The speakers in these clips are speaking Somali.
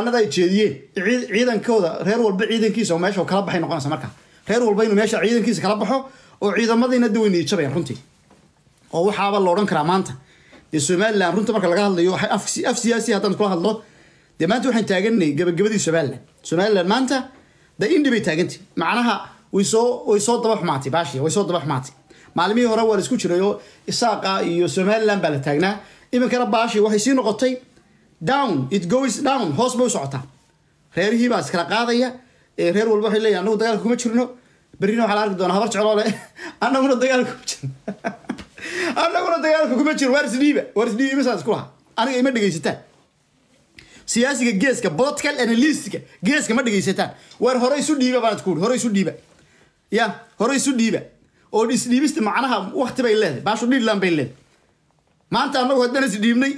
anada ay jeediyeen ciid- ciidankooda reer walba ciidankiisa oo meesha uu kala baxay noqonaysa marka reer walba inuu meesha ciidankiisa kala baxo oo ciidamadiina daweyn ijabayaan runtii oo waxaaba la odhan karaa maanta dee somalilan runta marka laga hadlayo waxay af af siyaasi haddaan kula hadlo dee maanta waxaan taaganay gabagabadii somalilan somalilan maanta de indhi bay taagantay macnaha way soo way soo daba xumaatay baashi way soo daba xumaatay maalmihii hore waa la isku jiray oo isaaqa iyo somalilan baa la taagnaa iminkana baashi waxay sii noqotay down it goes down hoos bay u socotaa reerihii baa iskala qaadaya ee reer walba waxay leeyahay anagu dagaalka kuma jirno berrina waxaa la arki doonaa habar jecloole annaguna dagaalka kuma jirno annaguna dagaalka kuma jirno waar isdhiiba waar isdhiiba imisaan isku lahaa aniga ima dhegaysataan siyaasiga geeska political analystka geeska ma dhegaysataan waar hore isu dhiiba baan ku hore isu dhiiba ya hore isu dhiiba oo isdhiibista macnaha wakti bay leedahay baashu dhiidland bay leedahay maanta annagu haddaan isdhiibnay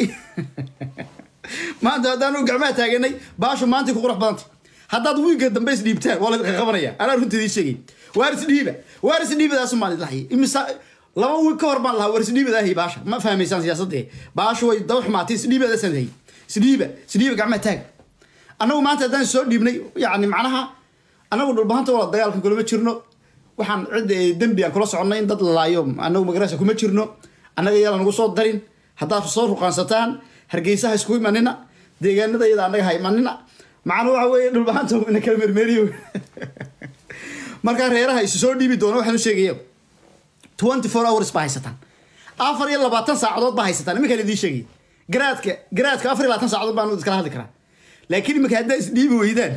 maanta haddaanu gacmaha taaganay baashu maantay ku qurux badantay haddaad wiilka dambe isdhiibtaan waa la qabanaya anaa runta idiin sheegay waar isdhiiba waar isdhiibadaasu maan idlahay imisa laba wiil ka hor baan lahaa waar isdhiibadaahay baasha ma fahmaysaan siyaasadda baashu way daba xumaatay isdhiibadaasaan hayay isdhiiba isdhiiba gacmaha taag annagu maanta haddaan soo dhiibnay yacni macnaha annagu dhulbahanta wala dagaalkan kulama jirno waxaan cidda ee dembi aan kula soconnay in dad la laayo annagu magarasa kuma jirno annaga yaala nagu soo darin haddaad soo ruqaansataan hargeysaha isku imanina deegaanada iyada annaga ha imanina macna waxa weeye dhulbahanta ina kala mermeriyo markaa reeraha isu soo dhiibi doona waxaan u sheegaya twenty four hours baa haysataan afar iyo labaatan saacadood baa haysataan iminkaan idiin sheegaya garaadka garaadka afar iyo labaatan saacadood baan iskala hadli karaa laakiin iminka haddaa isdhiibi weydaan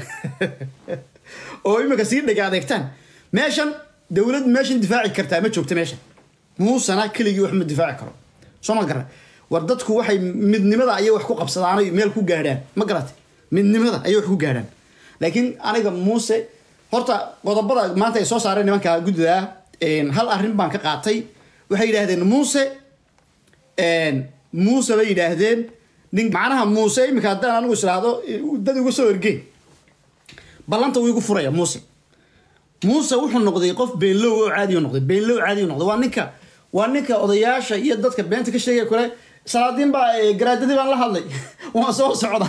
oo iminka sii dhega adeegtaan meeshan dowlad meeshan difaaci kartaa ma joogta meeshan muusana keligii wax ma difaaci karo soo ma gara war dadku waxay midnimada ayay wax ku qabsadaanay meel ku gaadhaan ma garate midnimada ayay wax ku gaadhaan laakiin aniga muuse horta qodobada maanta ay soo saareen nimanka guddidaa hal arrin baan ka qaatay waxay yidhaahdeen muuse muuse bay yidhaahdeen nin macnaha muuse iminka haddaan anigu israahdo dad igu soo ergeen ballanta wuu igu furaya muuse muuse wuxuu noqday qof beenlow oo caadiyo noqday beenlow caadiyo noqday waa ninka waa ninka odayaasha iyo dadka beenta ka sheegaya kule salaadiin baa garaadadii baan la hadlay waan soo socda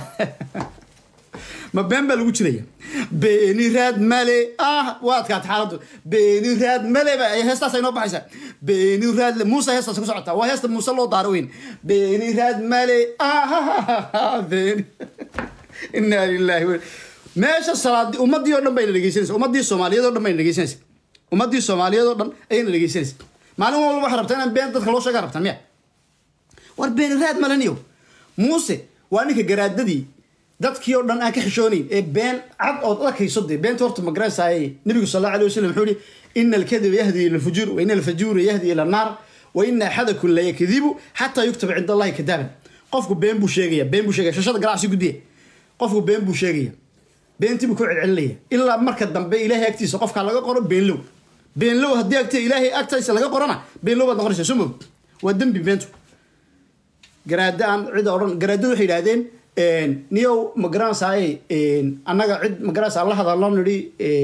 ma been baa lagu jiraya beeni raad male ah waa adkaatay xaaladdu beeni raad male ba heestaas ay noo baxaysaa beeni raad muuse heestaas ku socotaa waa heesta muuse loo daaro weyn beeni raad male ah beeni inaa lillahi wa meesha salaadi ummadii oo dhan bayna dhegeysanaysa ummadii soomaaliyeed oo dhan bayna dhegeysanaysa ummadii soomaaliyeed oo dhan ayayna dhegeysanaysa maalin walba waxaa rabtaa inaan been dadka loo sheegaa rabtaan miya war beeni raad malaniyo muuse waa ninka garaadadii dadkii oo dhan aan ka xishoonayn ee been cad ood arkayso dee beenta horta magaranaysaaye nabigu sal allahu alay wasalam wuxuu yihi ina alkadiba yahdi ila alfujuur wa ina alfajuura yahdi ila annaar wa ina axadakum la yakdibu xataa yuktaba cinda allahi kadaaban qofku been buu sheegaya been buu sheegaya shashada ganacsi guddiya qofku been buu sheegaya beentii buu ku celcelinaya ilaa marka dambe ilaahay agtiisa qofkaa laga qoro beenlow beenlow haddii agta ilaahay agtiisa laga qorona beenlow baad noqonaysa soo moog waa dembi beentu garaada aan cida odhan garaadadu waxay yidhaahdeen niyow magaranasaaye annaga cid magaranasa la hadalno nidhi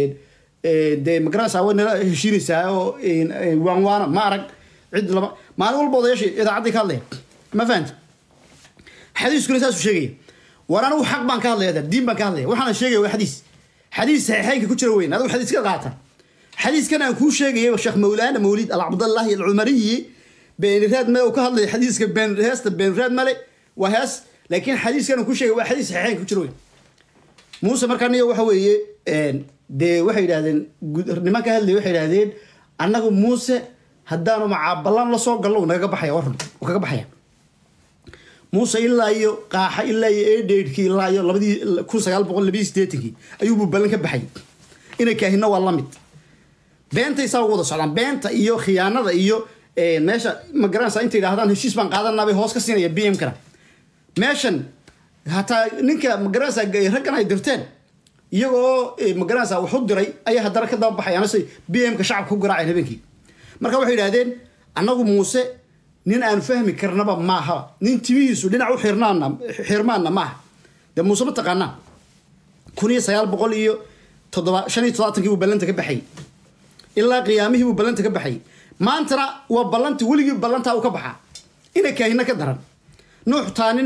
dee magaranasa way nala heshiinaysaa oo waan waana ma arag cid lama maalin walba odayaasha idaacaddii ka hadlaya ma fahamti xadiiskuna saasuu sheegaya war anigu xaq baan ka hadlaya diin baan ka hadlaya waxaana sheegaya waa xadiis xadiis saxiixeynka ku jira weyn adigu xadiis ka qaata xadiiskan aan kuu sheegaya sheekh mawlaana mawlid alcabdallahi alcumariyi beeniraad male uu ka hadlaya xadiiska been heesta beeniraad male waa hees laakiin xadiiskan aan kuu sheegay waa xadiis saxiixeynka ku jira weyn muuse markaa niyo waxa weeye dee waxay yidhahdeen niman ka hadlaya waxay yidhahdeen annagu muuse haddaanu macaaballan la soo gallo nagaga baxaya warrun uu kaga baxaya muuse ilaa iyo qaaxa ilaa iyo eedheydhkii ilaa iyo labadii kun sagaal boqol labiyi sideetankii ayuubuu ballan ka baxay inay kaahina waa lamid beentay saa ugu wada socdaan beenta iyo khiyaanada iyo meesha magaranaysa intay yidhahdaan heshiis baan qaadanaa bay hoos ka siinaya b m kana meeshan hataa ninka magaranaysa raggan ay dirteen iyagoo magaranaysa wax u diray ayaa haddana ka daba baxayaan se b m ka shacabka ku garaaceen habeenkii marka waxay yidhahdeen annagu muuse nin aan fahmi karnaba maaha nin timihiisu dhinac u xirnaana xirmaanna maaha dee muuse ma taqaanaa kun iyo sagaal boqol iyo toddoba shan iyo toddobaatankii buu ballanta ka baxayay ilaa qiyaamihii buu ballanta ka baxayay maantana waa ballanti weligii ballantaa uu ka baxaa ina kaahina ka daran nuux taanina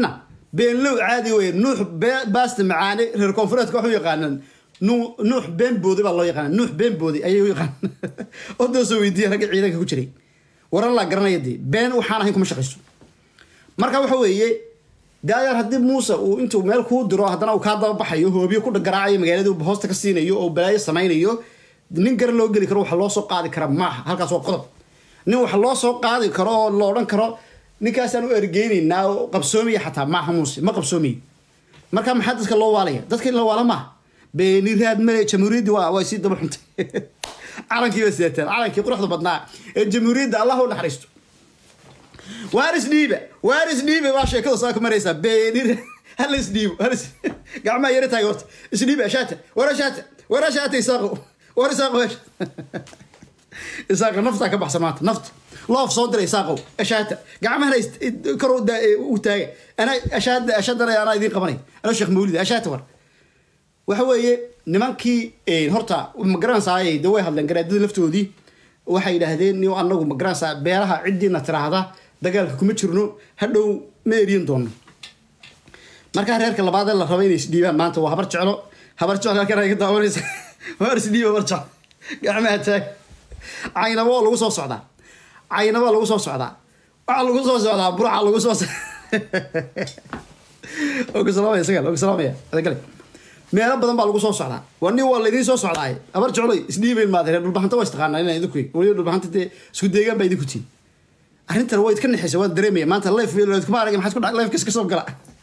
beenlow caadi wey nuux baasta macaane reer koonfureedka waxu yaqaanaan nuux been boodi baa loo yaqaana nuux been boodi ayay u yaqaan odoosoo weydiiya ragga ciidanka ku jiray waran laa garanaya dee been waxaan ahayn kuma shaqayso marka waxa weeye de ayaar haddii muuse uu intuu meel kuu diro haddana uu kaa dababaxayo hoobiyo ku garaacayo magaalada hoosta ka siinayo oo balaayo samaynayo nin gar loo geli karo waxa loo soo qaadi kara maaha halkaas waa qodob nin wax loo soo qaadi karo oo la odhan karo ninkaasaan u ergeynaynaa oo qabsoomaya xataa maaha muuse ma qabsoomayo marka maxaa dadka loo waalaya dadka in la waala maaha beeni raad male jamhuuriyaddii waa waa sii daba xuntay calankii ba sidateen calankii quruxda badnaa ee jamhuuriyadda allah u naxariisto waaris dhiiba waaris dhiiba baa sheekada saa ku maraysaa beeni hala isdhiibo halis gacmaha yara taagay horta isdhiiba ashaata war ashaata war ashaata isaaqo war isaaqo isaaqa naftaa ka baxsan maanta nafta loof soo diray isaaqow ashaata gacmahana kor u taaga ana ashaada ashaadana anaa idiin qabanay ana sheekh mawlid ashaata war waxa weeye nimankii horta magaranaysaay de way hadleen garaadada laftoodii waxay yidhaahdeen ni anagu magaranaysaa beelaha ciddiina tiraahda dagaalka kuma jirno hadhow ma eriyan doono markaa reerka labaad ee la raba inay isdhiibaan maanta waa habar jeclo habar jeclo halkan ay ka daawanaysa habar isdhiiba habar jeclo gacmaha taag caynabo oo lagu soo socdaa caynabo lagu soo socdaa waxaa lagu soo socdaa burca lagu soo ogasalaamaya isaga ogasalaamaya adagale meelo badan baa lagu soo socdaa waa nin waa laydiin soo socdaay habar jecloy isdhiibayn maad reer dhulbahanta waa istaqaanaa inaa idinku waliba dhulbahanta dee isku deegaan baa idinku tiin arrintan waa idka nexaysa waa dareemaya maanta life kuma arag maxaad ku dhac life ka soo gala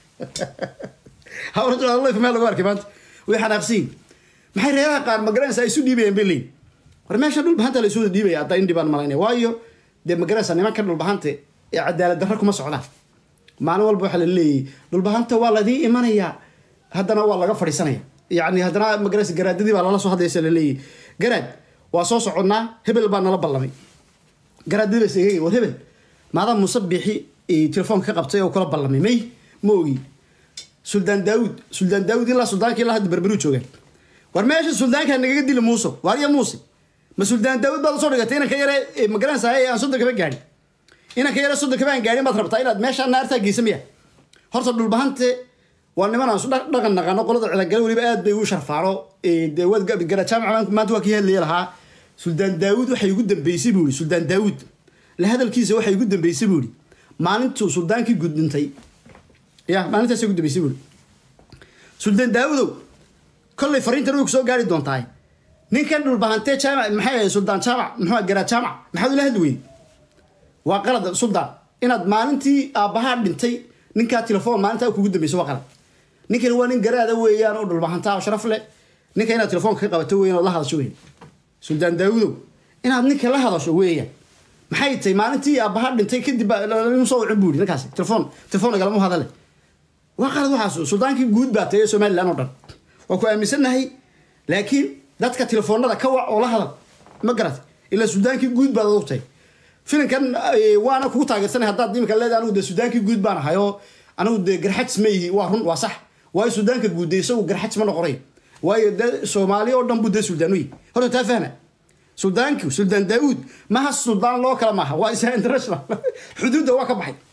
habar jeclo life meel lagu arkay maanta way xanaaqsiin maxay reeraha qaar magaranaysa ay isu dhiibayaan bay leeyihin war meesha dhulbahanta la isu wada dhiibaya hadda indhi baan malaynaya waayo dee magaranaysa nimanka dhulbahanta ee cadaalad darra kuma socdaan maalin walba waxaa la leeyahy dhulbahanta waa ladii imanayaa haddana waa laga fadhiisanaya yani haddana magaranaysa garaadadii baa lala soo hadlaysa la leeyahy garaad waa soo soconnaa hebel baa nala ballamay garaadadii baa isegay war hebel maadaa muuse biixi telefoonka ka qabtay oo kula ballamay may ma ogi suldaan daawud suldaan daawud ilaa suldaankii ilaa hadda berberu joogaan war meesha suldaankaa nagaga dili muuso waarya muuse ma suldaan daawud baad usoo dhigatay inanka yare magaranaysaa aan soddon kaba gaadhin inanka yare soddon kaba aan gaadhin baad rabtaa inaad meesha naartaa geysa miya horta dhulbahante waa niman aan su dhaqan naqano qolada cidagale weliba aad bay ugu sharfaano dee waad gara jaamaca maanta waa kii hadlaya lahaa suldaan daawud waxay ugu dambeysay buu yihi suldaan daawud la hadalkiisa waxay ugu dambeysay buu yihi maalintuu suldaankii guud dhintay ya maalintaasay ugu dambeysay buu yihi suldaan daawudow kollay fariintan way ku soo gaari doontaay ninkan dhulbahantee jaamac maxay ahayd suldaan jaamac muxuu garaa jaamac maxaad ula hadli weyday waa qalad suldaan inaad maalintii aabbahaa dhintay ninkaa telefoon maalintaa kugu dambeysay waa qalad ninkani waa nin garaada weeyaan oo dhulbahantaa oo sharaf leh ninka inaad telefoonka ka qabato weeyaan oo la hadasho weeyaan suldaan daawudow inaad ninka la hadasho weeyaan maxay tahay maalintii aabbahaa dhintay kadib baa soo wicin buu yidhi ninkaasi telefoon telefoon nagalama hadale waa qalad waxaas suldaankii guud baa tahay somaliland oo dhan waa ku aaminsannahay laakiin dadka telefoonada ka wac oo la hadal ma garat ilaa suldaankii guud baad adog tahay filimkan waana kugu taageersanay haddaad imika leedahay anigu dee sudaankii guud baan ahay oo anigu dee garxajs ma yihi waa run waa sax waayo sudaanka guud dee isagu garxajs ma noqonay waayo dee soomaali oo dhan buu dee suldaan u yihi horta taa fahma suldaanki suldaan daawuud maha suldaan loo kala maaha waa isa international xuduudda waa ka baxay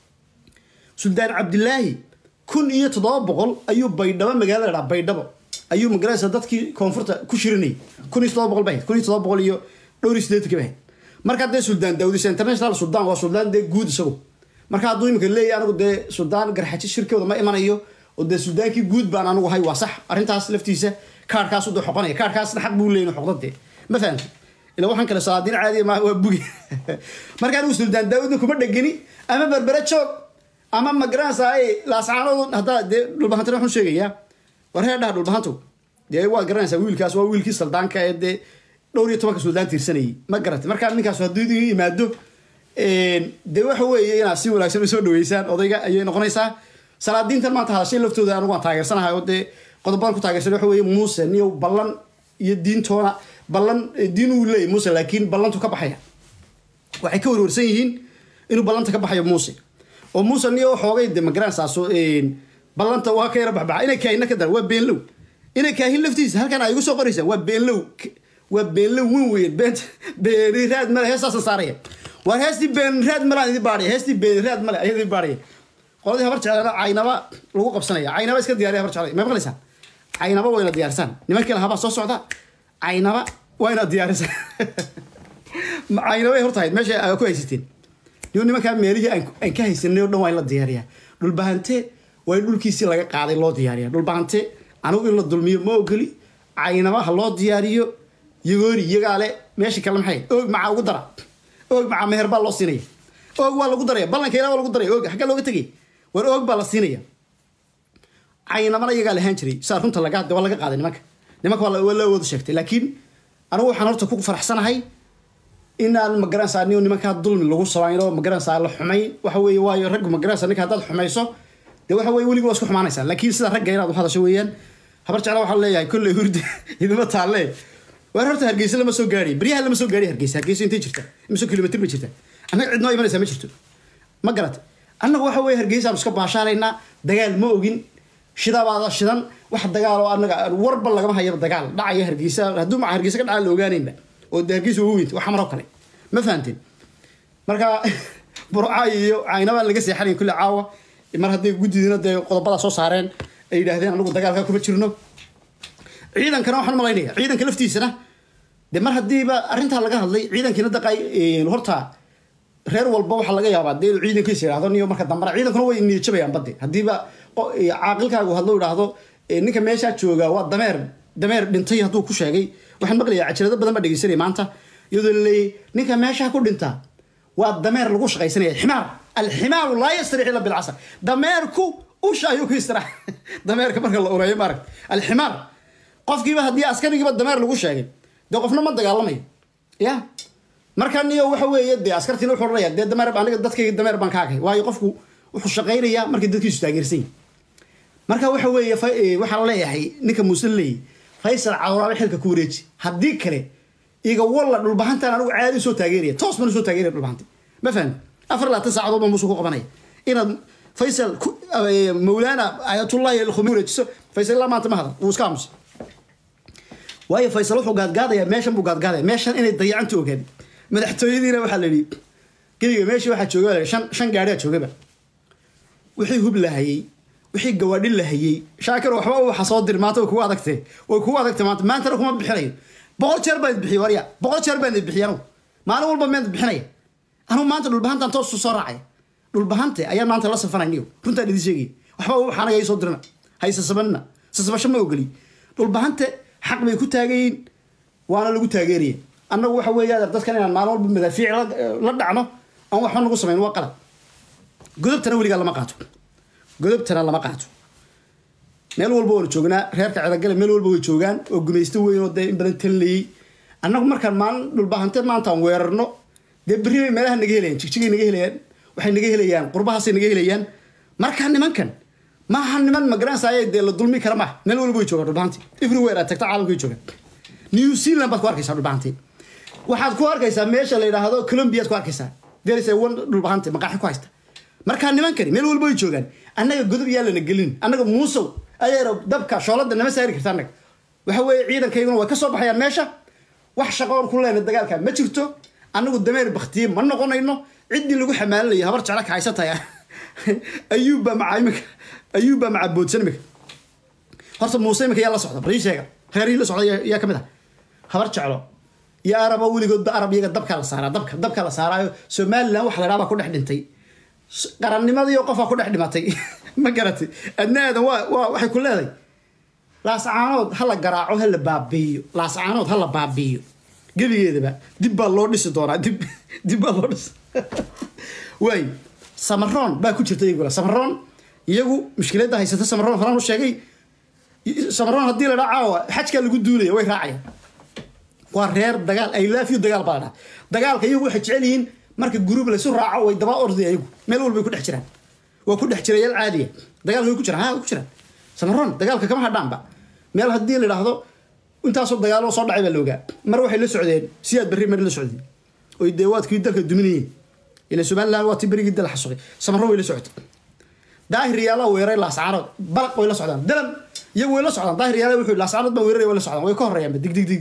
suldaan cabdilaahi kun iyo toddoba boqol ayuu baydhabo magaalada dhaa baydhabo ayuu magaraysa dadkii koonfurta ku shirinayay kun iyo toddoba boqol bahayd kun iyo toddoba boqol iyo dhowr iyo siddeetanki bahayd markaa dee suldaan daawud isa international suldaan waa suldaan dee guud isagu marka hadduu imika leeyahy anigu dee suldaan garxaji shirkooda ma imanayo oo dee suldaankii guud baan anigu hay waa sax arrintaas laftiisa kaarhkaas uda xoqonaya kaarhkaasna xaq buu leeyahy xoqda dee ma fahamti ila waxaan kale salaadiin caadiya maaha waa bugi marka anigu suldaan daawudna kuma dhegeni ama berbere joog ama magaranaysaa laascaanood haddaa dee dhulbahantana waxaan sheegayaa war heer dhaha dhulbahantu dee waa garanaysaa wiilkaas waa wiilkii saldaanka ee dee dhowr iyo tobanka suldaan tiirsanayay ma garatay markaa ninkaas hadduu idin yimaado dee waxa weeye inaad si wanaagsan u soo dhaweysaan odayga ayay noqonaysaa salaadiintan maanta hadashay laftooda anigu waan taageersanahay oo dee qodobadan ku taageersan waxa weeye muuse niyo ballan iyo diintoona ballan diin uu leeyahy muuse laakiin ballantu ka baxaya waxay ka warwarsan yihiin inuu ballanta ka baxayo muuse oo muuse niyo xoogay de magaranaysaas ballanta waa ka yara baxbaxa inay kaahina ka dar waa beenlow inay kaahin laftiisa halkan ay igu soo qoraysaa waa beenlow waa beenlow weyn weyn beent beeni raad male heestaasan saaraya waar heestii been raad male aan idin baadhaya heestii been raad male ayaa idin baadhaya qoladii habar jeclana caynaba lagu qabsanaya caynaba iska diyaariya habar jeclay ma maqlaysaan caynaba wayna diyaarsaan nimankii lahabaa soo socda caynaba wayna diyaarisaan caynabay horta hayd meesha aa ku haysateen niyo nimankaa meelihii aan aan ka haysanay oo dhan waa in la diyaariyaa dhulbahante waa in dhulkiisii laga qaaday loo diyaariya dhulbahante anigu in la dulmiyo ma ogoli caynaba ha loo diyaariyo yagoori iyagaale meesha kale maxay oog macaa ugu dara oog macaa meher baa loo siinaya oog waa lagu daraya ballanka ilaa waa lagu daraya oog xaggaa looga tegay war oog baa la siinaya caynabana iyagaa lahaan jiray saa runta laga waa laga qaaday nimanka nimanka waa la- waa la wada sheegtay laakiin anigu waxaan horta ku faraxsanahay inaan magaranaysaa nin nimankaa dulmi lagu samayno magaranaysaa la xumayn waxa weeye waayo raggu magaranaysaa ninka haddaad xumayso dee waxa weye weliga waa isku xumaanaysaa laakiin sida ragga inaad u hadasho weeyaan habar jecla waxaa leeyahay kolley hurdi idima taalle waar horta hargeysa lama soo gaari beryaha lama soo gaari hargeysa hargeysa intay jirta imise kilomitr ba jirta annaga cid noo imanaysaa ma jirto ma garat annaga waxa weye hargeysa aanu iska baashaalaynaa dagaal ma ogin shidabaada shidan wax dagaal oo annaga warba lagama hayaba dagaal dhacaya hargeysa hadduu maca hargeysa ka dhaca la ogaanaynba oo de hargeysa ugu weynta wax maroo kale ma fahanteen marka burca iyo caynabaa laga seexanaya kulle caawa mar haddii guddidina dee qodobada soo saareen ay yidhaahdeen anagu dagaalka kuma jirno ciidankana waxaan malaynaya ciidanka laftiisana de mar haddiiba arrintaa laga hadlay ciidankina daqay horta reer walba waxaa laga yaabaa dee inuu ciidankiisa yidhahdo niyo marka dambana ciidankuna way niyad jabayaan badde haddiiba qo- caaqilkaagu hadlo idhaahdo eh, ninka meeshaa jooga waa dameer dameer dhintay hadduu ku sheegay waxaan maqlayaa cajalado badan baa dhegeysanaya maanta iyadoo la leeyay ninka meeshaa ku dhinta waa dameer lagu shaqaysanaya ximaar alximaaru laa yastarix ila bilcasr dameerku usha ayuu ku istirax dameerka marka la ureeyo maaragt alximaar qofkiiba haddii askarigiiba dameer lagu sheegay dee qofna ma dagaalamayo ya marka niyo waxa weeye dee askartiina wuxuu odhanaya dee dameer aniga dadkayga dameer baan kaagay waayo qofku wuxuu shaqaynayaa markay dadkiisu taageersan yihin marka waxa weeye fa- eh, waxaa la leeyahay ninka muuse leeyahy faysal cawraale xilka ku wareeji haddii kale iga walla dhulbahantan anigu caadi usoo taageeraya toos baan usoo taageeraya dhulbahanta ma fahmi afar labaatan saacadood baan muuse ku qabanaya inaad faysal ku- eh, mawlaana ayatullahi alkhumi wareejiso faysal ilaa maanta ma hadan wuu iska aamusay waayo faysal wuxuu gaadgaadayaa meeshan buu gaadgaadaya meeshan inay dayacanta ogaad madaxtooyadiina waxaa la yidhi gebiga meeshii waxaa jooga baa la yidhi, shan shan gaadhiyaa joogaba wixii hub lahayey wixii gawaadhi lahayey shaakir waxba waxa soo dir maanta way kugu adagtee way kugu adagtay maanta maantana kuma bixinayo boqol jeer baan bixiy warya boqol jeer baan bixiy anugu maalin walba meed bixinaya anugu maanta dhulbahantaan toos soo raacaya dhulbahante ayaan maanta la safanayniyo runtaan idin sheegaya waxba waxaa anaga ii soo dirina hayse sabanina sasabasho ma ogoli dhulbahante xaq bay ku taagayiin waana lagu taageeraya annagu waxa weeye dadkan inaan maalin walba madaafiic la la dhacno aan waxba nagu samayn waa qalad godobtana weligaa lama qaato godobtana lama qaato meel walba waanu joognaa reerka cidagale meel walba way joogaan oo gumaysto weyn oo dee in badan talinayay annagu markaan maalin dhulbahante maanta aan weerarno dee berri bay meelaha naga helayaan jigjigay naga helayaan waxay naga helayaan qurbahaasay naga helayaan markaa nimankan maaha niman magaranaysaay dee la dulmi kara maaha meel walba way joogaan dhulbahanti everywhere aad tagta caalamka way joogaan new zealand baad ku arkaysaa dhulbahanti waxaad ku arkaysaa meesha la yidhaahdo colombiaad ku arkaysaa deris one dhulbahante maqaaxi ku haysta markaa nimankani meel walba way joogaan annaga godob yaa lana gelin annaga muusow adeero dabka shoolada nama saari karta annaga waxa weeye ciidankayguna way ka soo baxayaan meesha wax shaqoon ku leena dagaalka ma jirto annagu dameer baktiye ma noqonayno ciddii lagu xamaalinaya habar jecla ka haysataya ayuubbaa maca imika ayuubbaa maca boodsan imika horta muuse imika yaa la socda bal ii sheega reerihii la socda yaa- yaa ka mid ah habar jeclo iyo araba weligoodba arab iyaga dabkaa la saaraa dabka dabkaa la saaraayo somalilan waxa la dhaha baa ku dhex dhintay qarannimadii qofaa ku dhex dhimatay ma garatay adna aadan waa waa waxay ku leedahay laascaanood ha la garaaco ha la baabiiyo laascaanood ha la baabiiyo gebigeedaba dib baa loo dhisi doonaa dib dib baa loo dhisi waay samaroon baa ku jirta iyaguna samaroon iyagu mushkiladda haysata samaroon horaan u sheegay samaroon haddii la dhaa caawa xajkaa lagu duulaya way raacayaan waa reer dagaal ay laafiyo dagaal baa la dhaha dagaalka iyagu waxay jecel yihiin marka guruub laysu raaco way daba ordaya iyagu meel walbay ku dhex jiraan waa ku dhex jirayaal caadiya dagaalka way ku jiraan ha way ku jiraan samaroon dagaalka kama hadhaanba meel haddii la idhaahdo intaasoo dagaalo soo dhacay baa la ogaa mar waxay la socdeen siyaad berri mar la socdeen oy dee waadkii dalka duminayeen ila somaliland waa tii berigii dal xasuqay samaroon way la socotay daahir yaalaa weeray laascaanood balaq way la socdaan dalan iyagu way la socdaan daahir yaala wuxuu laascaanood baa weeraray way la socdaan way ka horeeyaanba dig dig dig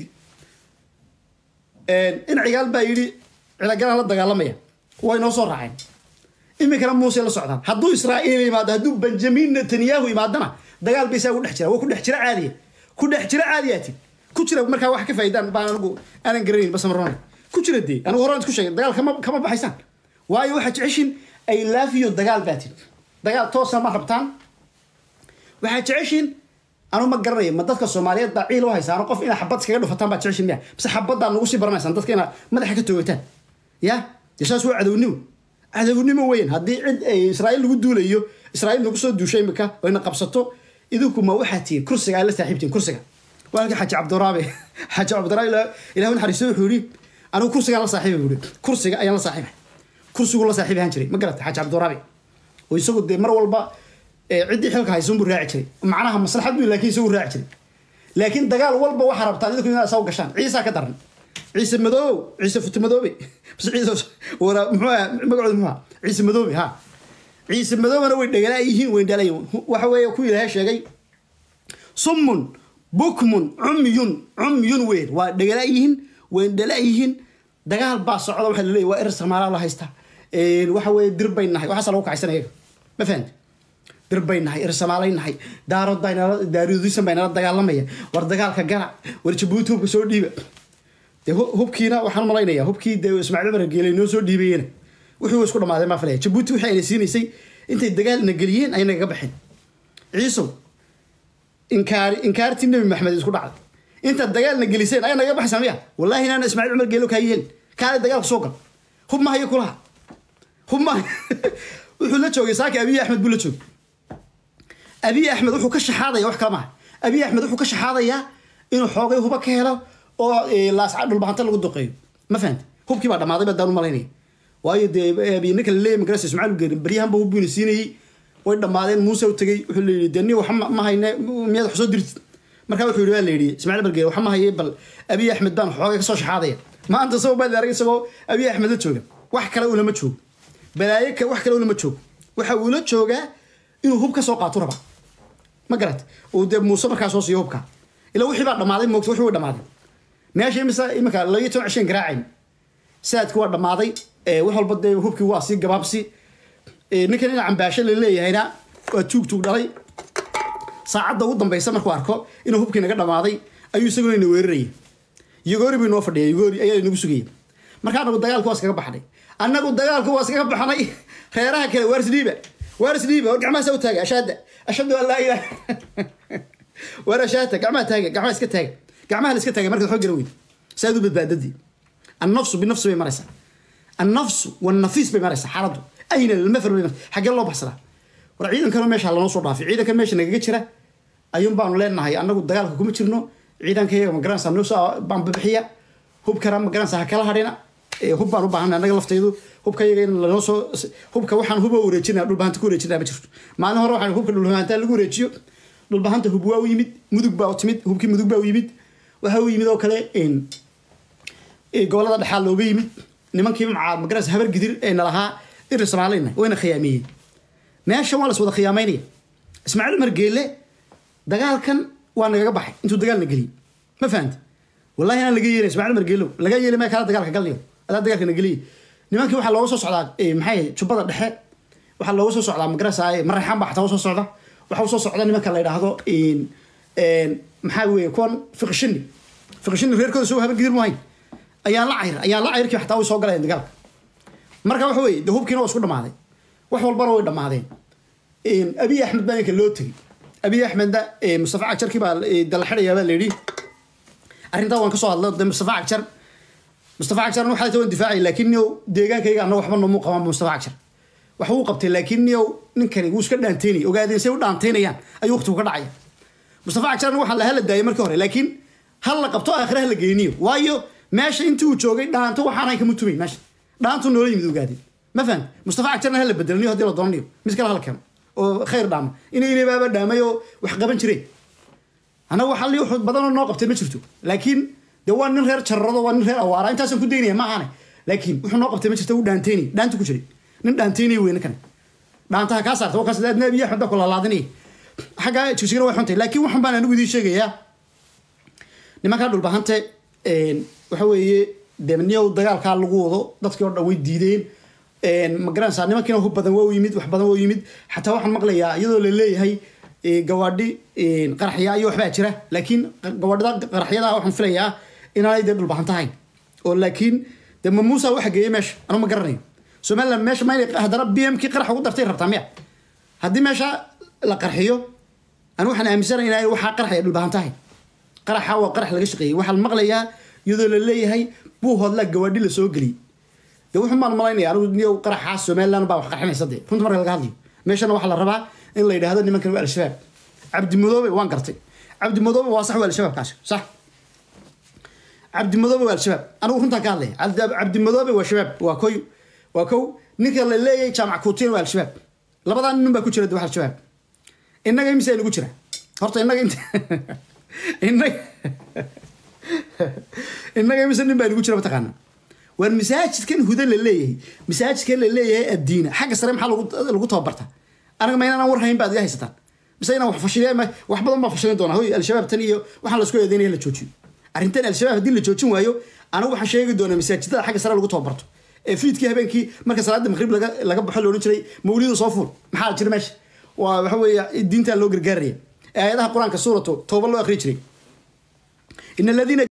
in cigaal baa yidhi cilagalaan la dagaalamaya way noo soo raaceen iminkana muuse la socdaan hadduu israa'iil yimaado hadduu benjamin netanyahu yimaadana dagaal bay saa ku dhex jira waa ku dhex jira caadiya ku dhex jira caadiyaati ku jira markaa wax ka faa'iidaan baan anigu aanan garanayn bas marona ku jira dee anigu horaan isku sheegay dagaal kama kama baxaysaan waayo waxaad jeceshin ay laafiyo dagaal baa tiri dagaal toosna ma rabtaan waxaad jeceshin anu ma garanaya ma dadka soomaaliyeed baa ciil u haysaan qof inaad xabad iskaga dhufataan baad jeceshin miya base xabaddaa nagu sii baranaysaan dadka inaad madaxa ka toogataan ya dee saas waa cadownimo cadownimo weyn haddii cid ay israa'iil lagu duulayo israa'iil nagu soo duushay imika oo ina qabsato idinku ma waxaa tihiin kursiga ay la saaxiibtiin kursiga waa halkii xaaji cabdiraabe xaaji cabdiraabe ilah naxariisto wuxuu yidhi anigu kursigaan la saaxiibay buu yidhi kursiga ayaan la saaxiibay kursigu la saaxiib ahaan jiray ma garata xaaji cabdiraabe oo isagu dee mar walba ciddii xilka haysan buu raaci jiray macnaha maslaxad buu laakiin isagu raaci jiray laakiin dagaal walba waxaa rabtaan idinku inaad saw gashaan ciisaa ka daran ciise madoob ciise futi madoobe bas ciise wara muxuu ahaa magacooda muxuu ahaa ciise madoobe ha ciise madoobana way dhegalaa yihiin way dhalayin waxa weeye ku ilaahay sheegay summun bukmun cumyun cumyun weyn waa dhegalaa yihiin way dhalaa yihiin dagaal baa socda waxaa laleeyahy waa erer samaalaa la haystaa waxa weeye dir bay nahay waxaasa lagu kacaysan iyaga ma fahamti dir bay nahay erer samaalay nahay daarood baa nala daarudisan baa nala dagaalamaya war dagaalka gala war jabuuti hubka soo dhiiba dee hubkiina waxaan malaynaya hubkii dee ismaaciil cumar geelay noo soo dhiibayena wixii isku dhamaadeen maa filaya jabuuti wixii ayna siinaysay intay dagaalna geliyeen ayna kaga baxeen ciisow inkaari inkaartii nebi maxamed isku dhacday intaad dagaalna geliseen ayaa naga baxaysaa miya wallahi inaana ismaaciil cumar geelo kaa yeelin kaale dagaalka soo gal hub ma hayo kulaha hub ma wuxuu la joogay saaki abiy axmed buu la joogay abiy axmed wuxuu ka shaxaadaya wax kala maaha abiy axmed wuxuu ka shaxaadayaa inuu xoogay huba ka helo oo laasca dhulbahanta lagu duqeeyo ma fahamti hubkii baa dhammaaday baa daan u malaynaya waayo dee ninka laleeyahy magarasa ismaaciil geerin baryahanba hub buyna siinayey way dhammaadeen muuse u tegey wuxuu la yidhi dee nin wax ma hayne miyaad wax soo dirtid markaa wuxuu yidhi waa la yidhi ismaaciil bargeer wax ma haye bal abiy axmed baan xoogay kasoo shaxaadaya maanta sabab baa arag isagoo abiy axmed la jooga wax kale ulama joogo balaayo wax kale ulama joogo waxa uula joogaa inuu hub ka soo qaato rabaa ma garat uu dee muuse markaa soo siiyo hubka ilaa wixii baa dhammaaday moogta wixii way dhammaaday meesha imisa iminka labiyo toban cisheen garaacayn saadki waa dhammaaday wax walba dee hubkii waa sii gabaabsi ninkan ina cambaasho la leeyahayna waa tuug tuug dhalay saacadda ugu dambaysa markuu arko inuu hubkii naga dhammaaday ayuu isaguna ina weerarayay yogoori buu inoo fadhiya yogoori ayaa inagu sugayay marka anagu dagaalku waa iskaga baxnay annagu dagaalku waa iskaga baxnay reeraha kale waaris dhiiba waaris dhiiba war gacmaha saa u taaga ashaada ashhadu an laa ilaha war ashaata gacmaha taaga gacmaha iska taaga gacmaha la iska taaga markaad xoog gara weyd saad u badbaadadii annafsu binafsi bay maraysaa annafsu wannafis bay maraysaa xaaladdu ayna almafar bay maraysaa xaggee loo baxsadaa war ciidankana meesha lanoo soo dhaafay ciidankan meesha nagaga jira ayuun baanu leenahay annagu dagaalka kuma jirno ciidankayaga magaranaysa noo soo baanbabixiya hubkana magaranaysa ha kala hadhina hub baan u baahanay annaga laftaydu hubkayaga in lanoo soo hubka waxaan huba wareejinaa dhulbahanta ku wareejinaa ma jirto maalin hore waxaan hubka dhulbahanta lagu wareejiyo dhulbahanta hub waa u yimid mudug baa u timid hubkii mudug baa u yimid waxaa u yimid oo kale gobolada dhexaa looga yimid nimankii macaa magaranaysa habar gidir ee nalahaa irir soomaalina wayna khiyaamiyeen meeshan waa las wada khiyaamaynaya ismaaciil umar geelle dagaalkan waa nagaga baxay intuu dagaalna geliyey ma fahamti wallahi inaan laga yeelin ismaaciil umar geelow laga yeeli maya kala dagaalka galnayo adaa dagaalka na geliye nimankii waxaa looga soo socdaa maxay jubbada dhexe waxaa looga soo socdaa magarasa maraxaan baa xataa usoo socda waxaa usoo socda nimanka la yidhaahdo maxaa weeye kuwan fiqishini fiqishini reerkooda soo habar gidir mu hayn ayaan la cayr ayaan la cayrkii xataa way soo galayeen dagaalka marka waxa weeye de hubkiina waa isku dhammaaday wax walbana way dhammaadeen abiy axmed baa ninka loo tegey abiy axmedna mustafa cagjarkii baa dala xidhayaa baa la yidhi arrintaa waan kasoo hadlay de mustafa cagjar mustafa cagjarna waxaa tawan difaacay laakiin niyow deegaankayga anna waxba noomuu qabaan mustafa cagjar wax wuu qabtay laakiin niyow ninkani wuu iska dhaanteynay ogaadeen say u dhaanteynayaan ayuu waqtigu ka dhacaya mustafa cagjarna waxaa la hala daayay markii hore laakiin hal la qabto aakhira ha la geyniyo waayo meesha intii uu joogay dhaanto waxaanay kama tumayn meesha dhaantu noola yimid ogaadeen ma fahan mustafa cagjarna hala bedelniyo haddii la doonanayo mid kale hala keeno oo khayr dhaama inay inabaaba dhaamay oo wax qaban jireen annaga waxa li wax badanoo noo qabtay ma jirto laakiin de waa nin reer jarrado waa nin reer awaara intaasaan ku daynaya ma ahane laakiin wuxuu noo qabtay ma jirta wuu dhaanteynay dhaanta ku jiray nin dhaanteynay weyne kan dhaantaha kaa saarta waa kaas aadna abiy axmed baa ku lalaadinaya xaggaa jigsigana way xuntay laakiin waxan baan anigu idiin sheegayaa nimankaa dhulbahante waxa weeye dee niyow dagaalkaa lagu wado dadkii oo dhan way diideen magaranaysaa nimankiina hub badan waa u yimid wax badan waa u yimid xataa waxaan maqlayaa iyadoo la leeyahay gawaadhi qaraxya iyo waxbaa jira laakiin gawaadhida qaraxyada waxaan filayaa inaanay dee dhulbahan tahay oo laakiin de ma muusa waxa geeyey meesha anu ma garanayo somaliland meesha ma inay haddana b m kii qarax ugu dartay rabtaa miya haddii meesha la qarxiyo anu waxaan aaminsanay inay waxaa qaraxaya dhulbahan tahay qaraxa waa qarax laga shaqeeyey waxaan maqlayaa iyadoo la leeyahay buu hoodlaa gawaadhi la soo geliyey de wuxuu maan malaynaya anigu niyow qaraxaas somaliland baa wax qarxinaysa dee runta marka laga hadlayo meeshana waxaa la rabaa in la yidhaahdo nimankan waa al-shabaab cabdi madoobe waan gartay cabdi madoobe waa sax waa al-shabaabkaasi sax cabdi madoobe waa al-shabaab anigu runtaan ka hadlaya cabdi madoobe waa shabaab waa koy waa kow ninka la leeyahay jaamac kuutina waa al-shabaab labadaa nin baa ku jira de wax al-shabaab innaga imise nagu jira horta innaga int innaga innaga imise nin baa nagu jira mataqaana waar masaajidkan huda la leeyahay masaajidkan la leeyahay addiina xagga sare maxaa lagu tababarta aniga ma inaan war hayn baad iga haysataan mise inaan wax fashiliya wax badan baa fashilin doonaa hoy al-shabaab tan iyo waxaan lasku eedeynaya la joojiyo arrintan al-shabaab haddii la joojin waayo anigu waxaan sheegi doonaa masaajidada xagga sare lagu tababarto ee fiidkii habeenkii marka salaada maqrib laga laga baxo la odhan jiray mawlidu soo fuul maxaa jira meesha waa waxa weeye diintaa loo gargaaraya ee aayadaha qur-aanka suuratu tooba loo akhri jiray in aladiina